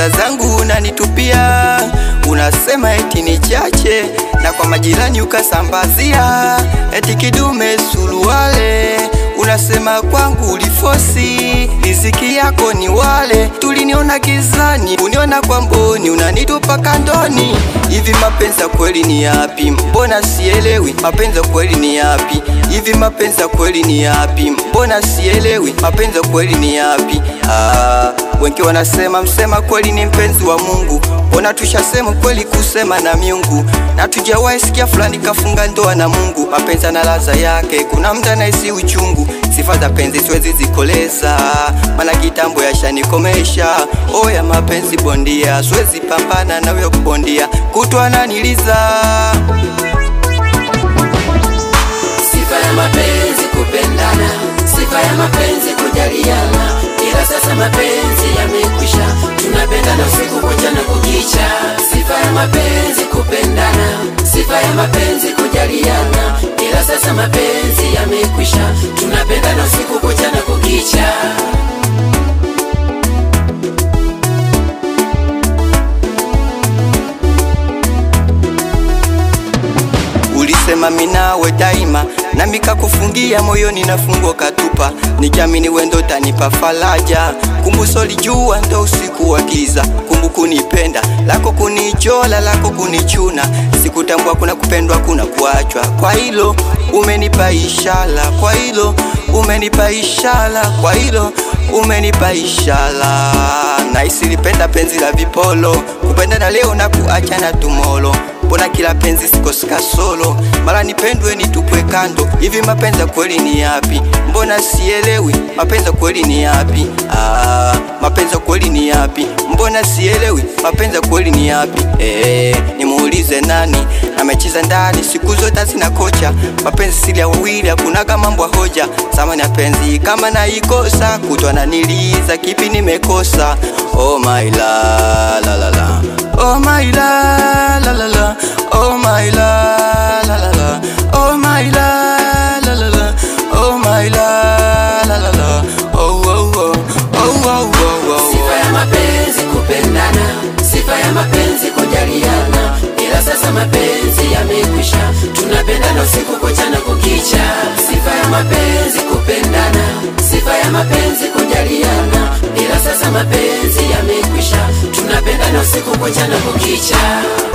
pesa zangu unanitupia, unasema eti ni chache, na kwa majirani ukasambazia eti kidume suruale. Unasema kwangu ulifosi, riziki yako ni wale. Tuliniona gizani, uniona kwa mboni, unanitupa kandoni. Hivi mapenzi ya kweli ni yapi? Mbona sielewi mapenzi ya kweli ni yapi? Hivi mapenzi ya kweli ni yapi? Mbona sielewi mapenzi ya kweli ni yapi? Ah, wengi wanasema msema kweli ni mpenzi wa Mungu. Mbona tushasema kweli kusema na miungu, na tujawahi sikia fulani kafunga ndoa na Mungu. Mapenzi na ladha yake, kuna mtu anahisi uchungu. Sifa za penzi siwezi zikoleza, maana kitambo yashanikomesha. Oya mapenzi bondia, siwezi pambana na huyo bondia, kutwa ananiliza. Sifa ya mapenzi kupendana, sifa ya mapenzi kujaliana, ila sasa mapenzi yamekwisha, tunapendana usiku kucha na kukicha. Sifa ya mapenzi kupendana, sifa ya mapenzi kujaliana, ila sasa mapenzi yamekwisha, tunapendana usiku kucha na kukicha. Ulisema minawe daima, nami kakufungia moyoni na fungo katupa, nikiamini wendo tanipa faraja. Kumbuso lijua ndo usiku wa giza, kumbu kunipenda lako kunichola lako kunichuna, sikutambua kuna kupendwa kuna kuachwa. Kwa hilo umenipa ishara, kwa hilo umenipa ishara, kwa hilo umenipa ishara. Naisi lipenda penzi la vipolo, kupenda na leo na kuacha na tumolo Mbona kila penzi sikosika solo, mara nipendwe nitupwe kando. Hivi mapenzi ya kweli ni yapi? Mbona sielewi mapenzi ya kweli ni yapi? Ah, mapenzi ya kweli ni yapi? Mbona sielewi mapenzi ya kweli ni yapi? Eh, nimuulize nani amecheza ndani siku zote sina kocha. Mapenzi siri ya wawili, hakunaga mambo ya hoja. Samani ya penzi kama naikosa, kutwa naniliza kipi nimekosa? Oh my la la la la Oh my la la la la Oh my la la la la Oh my la la la la Oh my la la la la Oh oh oh Oh oh oh oh Sifa ya mapenzi kupendana, sifa ya mapenzi kujaliana, ila sasa mapenzi yamekwisha, tunapendana usiku kucha na kukicha. Sifa ya mapenzi kupendana, sifa ya mapenzi kujaliana, ila sasa mapenzi yamekwisha, tunapendana usiku kucha na kukicha.